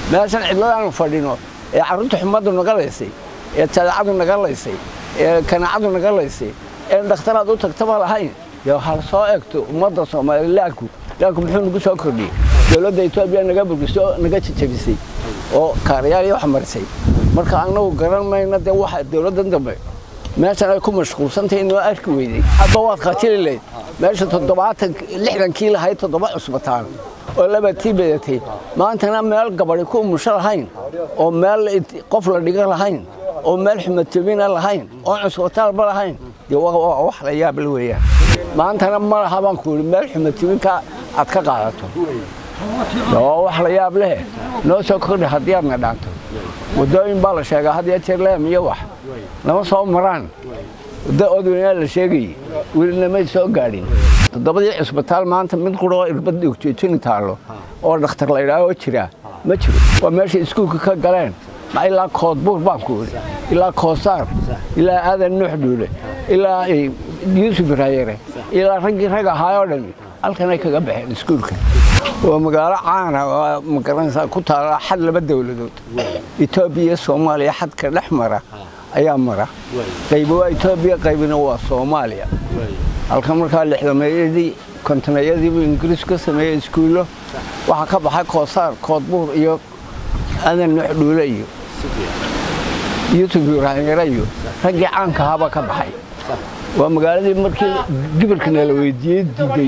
meeshan cidladaanu fadhino ee carruurta xumaddu naga laysay ee jadacadu naga laysay ee kanaacadu naga laysay ee dhakhtaraad u tagtaba lahayn dee hal soo egto ummadda soomaalilaanku laanku muxuu nagu soo kordhiyey dowladda etoobiya naga burgiso naga jajabisay oo kaarayaal iyo wax marisay marka annagu garan mayno dee waxa dowladdan dambe meeshan ay ku mashquulsantahay inoo arki weyday hadba waad khatili layd meesha toddobaatan lixdankii lahayd toddoba cusbataan oo labatii bedatay maantana meel gabadhi ku umusho lahayn oo meel qof la dhiga lahayn oo meel xumadjabina lahayn oo cusbataalba lahayn dee waa wax la yaabla weeyaan maantana ma laha baan ku yidhi meel xumadjabinka aad ka qaadato waa wax la yaab leh noo soo kordhi haddii aadna dhaanto waddooyin baa la sheegaa had iyo jeer leem iyo wax lama soo maraan wadda odweynaa la sheegayey welina may soo gaadhin toddobadii cisbitaal maanta mid quroo irbad dhogjoojini taallo oo dhakhtar la idhaahoo jira ma jiro waa meeshay iskuulka ka galeen ma ilaa koodbuur baan ku idhi ilaa koosaar ilaa aadan nuux dhuule ilaa yuusuf raayere ilaa raggii rag ahaayoo dhammi halkanay kaga baxeen iskuulka waa magaalo caana oo magaranaysaa ku taala xad laba dowladood etoobiya iyo soomaaliya xadka dhex mara ayaa mara qaybi waa etoobiya qaybina waa soomaaliya halkan markaa lixdameeyadii kontoneyadiibuu ingiriis ka sameeyey iskuullo waxaa ka baxay koosaar koodbuur iyo adan nuux dhuule iyo yuusuf yuraanyare iyo raggii caanka ahaabaa ka baxay waa magaaladii markii gibirka nala weydiiyey diiday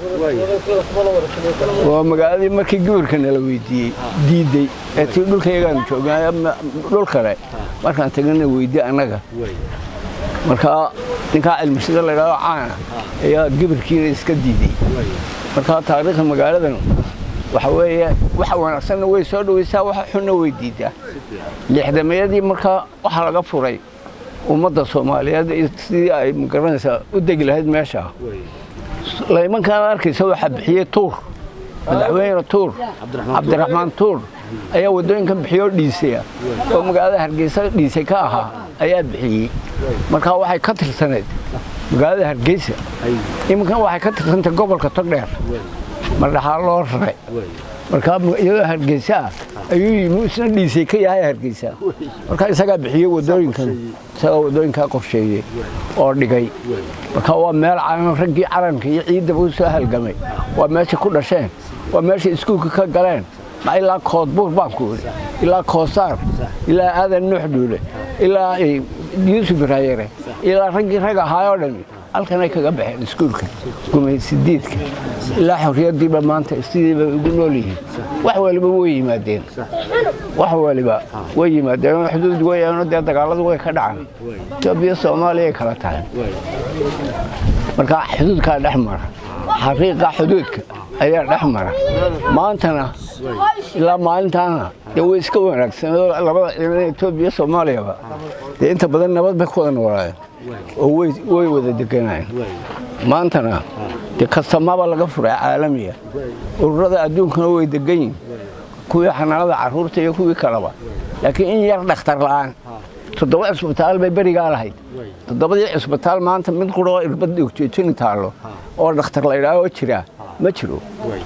waa magaaladii markii gibirka nala weydiiyey diiday ee tii dhulkayagaanu joognay dhul kale markaan tagana weydi annaga markaa ninkaa cilmishada la ydhahdo caana ayaa gibirkiina iska diiday markaa taariikhda magaaladan waxa weeye waxa wanaagsanna way soo dhowaysaa waxa xunna way diidaa lixdameeyadii markaa waxaa laga furay ummadda soomaaliyeed sidii ay magaranaysaa u degi lahayd meesha laymankaan arkaysa waxaa bixiyey tuur madaxweyne tuur cabdiraxmaan tuur ayaa waddooyinkan bixiyoo dhiisaya oo magaalada hargeysa dhiisay ka ahaa ayaa bixiyey markaa waxay ka tirsaneyd magaalada hargeysa iminkan waxay ka tirsantay gobolka togdheer mardhaxaa loo raray markaa iyadoo hargeysa ah ayuu yimi isna dhiisay ka yahay hargeysa markaa isagaa bixiyey waddooyinkan isagaa waddooyinkaa qorsheeyey oo dhigay markaa waa meel calan raggii calanka iyo ciiddaba u soo halgamay waa meesha ku dhasheen waa meesha iskuulka ka galeen ma ilaa koodbuur baan ku idhi ilaa koosaar ilaa aadan nuux dhuule ilaa yuusuf raayere ilaa raggii rag ahaayoo dhammi halkanay kaga baxeen iskuulka gumaysidiidka ilaa xorriyaddiiba maanta sidiiba ugu nool yihiin wax waliba way yimaadeen wax waliba way yimaadeen xuduud weyaano dee dagaalladu way ka dhacaan etoobiya soomaaliya ay kala tahay marka xuduudkaa dhex mara xaqiiqa xuduudka ayaa dhex mara maantana ilaa maalintaana dee way iska wanaagsanoo labada ciidan etoobiya soomaaliyaba dee inta badan nabad bay ku wada noolaayeen oo way wada deganayeen maantana dee kastamaba laga furay caalamiya ururada adduunkana way degan yihin kuwii xanaanada carruurta iyo kuwii kaleba laakiin in yar dhakhtar la'aan toddoba cisbitaal bay berigaa lahayd toddobadii cisbitaal maanta mid quroo irbad dhogjoojini taallo oo dhakhtar la idhaahoo jira ma jiro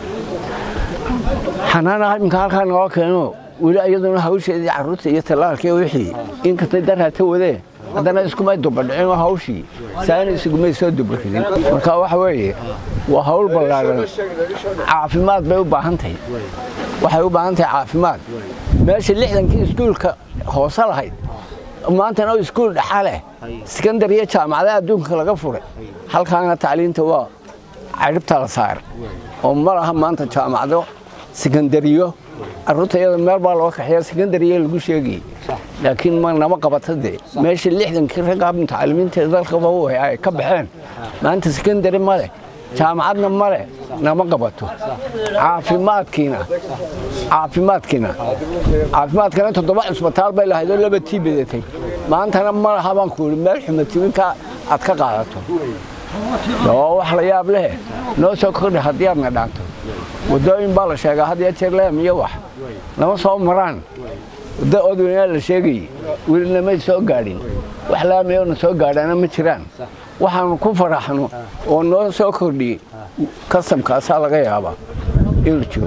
xanaana iminka halkaa noo keeno weli iyaduna hawsheedii carruurta iyo tallaalkii wixii inkastay darhata wadee haddana iskumay dubadhicin hawshii saana isugumay soo dubaridin marka waxa weeye waa hawl ballaaran caafimaad bay u baahan tahay waxay u baahan tahay caafimaad meesha lixdankii iskuulka hoose lahayd maantana iskuul dhaxa leh sekandar iyo jaamacadaha adduunka laga furay halkaana tacliinta waa cadhibta la saar oo ma laha maanta jaamacado sekandariyo carruurta iyada meel baa loo kaxeeya sekandariya lagu sheegayey laakiin ma nama qabata dee meesha lixdankii ragga mutacalimiinta dalkaba ay ka baxeen maanta sekandari ma leh jaamacadna ma leh nama qabato caafimaadkiina caafimaadkiina caafimaadkana toddoba cisbitaal bay lahayd oo laba tii bedatay maantana ma laha baan ku yidhi meel xumatibinka aad ka qaadato waa wax la yaab leh noo soo kordhi haddii aadna dhaanto waddooyin baa la sheegaa had iyo jeer leem iyo wax lama soo maraan wadda odweynaa la sheegayey welina may soo gaadhin wax laamayoona soo gaadhaana ma jiraan waxaanu ku faraxno oo noo soo kordhiyey kastamkaasaa laga yaabaa inuu jiro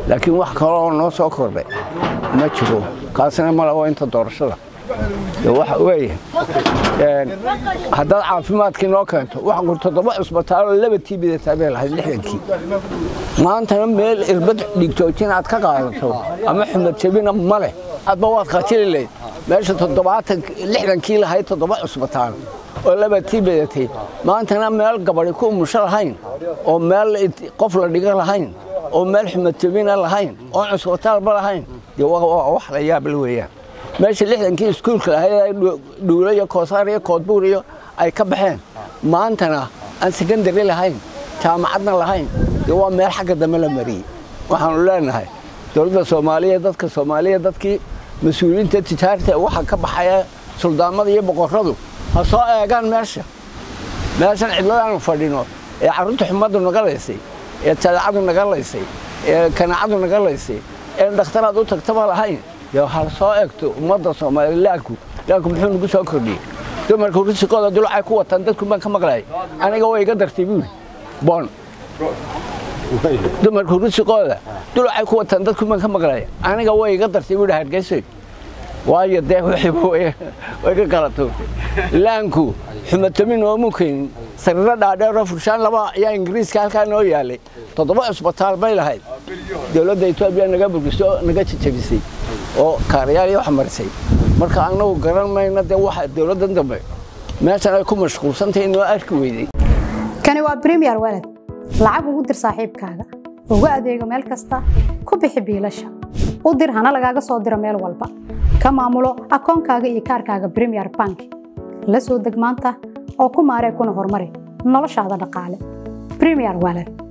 laakiin wax kaloo noo soo kordhay ma jiro kaasina ma labo inta doorashada waxa weeye haddaad caafimaadkii noo keento waxaan ku toddoba cusbitaaloo laba tii bidataa bay lahayd lixdankii maantana meel irbad dhigjoojin aad ka qaadato ama xumad jabina ma leh adba waad qatili layd meesha toddobaatan lixdankii lahayd toddoba cusbitaal oo laba tii bidatay maantana meel gabadi ku umusho lahayn oo meel qof la dhiga lahayn oo meel xumad jabina lahayn oo cusbitaalba lahayn dee waa wax la yaabla weeyaan meesha lixdankii iskuulka lahayd dhuulo iyo koosaar iyo koodbuur iyo ay ka baxeen maantana aan sekandari lahayn jaamacadna lahayn dee waa meel xagga dambe la mariyey waxaanu leenahay dowladda soomaaliya dadka soomaaliya dadkii mas-uuliyiinta tijaarta waxa ka baxaya suldaamada iyo boqorradu ha soo eegaan meesha meeshan cidladaanu fadhino ee carruurta xumaddu naga laysay ee jadaacadu naga laysay ee kanaacadu naga laysay ee dhakhtaraad u tagtaba lahayn dee hal soo eegto ummadda soomaaliya laanku laanku muxuu nagu soo kordhiyey dumarku risikooda dulacay ku wataan dadku baan ka maqlayay aniga way iga dartay buuri boon dumarku risikooda dulacay ku wataan dadku baan ka maqlayay aniga way iga dartay buuri hargeysoy waayo dee wixiiba way ka kala tuurtay laanku xumatamin oomu keenin sariiro dhaadheeroo furshaan laba ayaa ingiriiska halkaa noo yaalay toddoba cusbitaal bay lahayd dowladda etoobiya naga burgiso naga jajabisay oo kaarayaal iyo wax marisay marka annagu garan mayna dee waxa dowladdan dambe meeshan ay ku mashquulsantahay noo arki weyday kani waa premier walad lacag ugu dir saaxiibkaaga ugu adeego meel kasta ku bixi biilasha u dir hana lagaaga soo diro meel walba ka maamulo akoonkaaga iyo kaarkaaga premier bank la soo deg maanta oo ku maaree kuna horumari noloshaada dhaqaale premier walad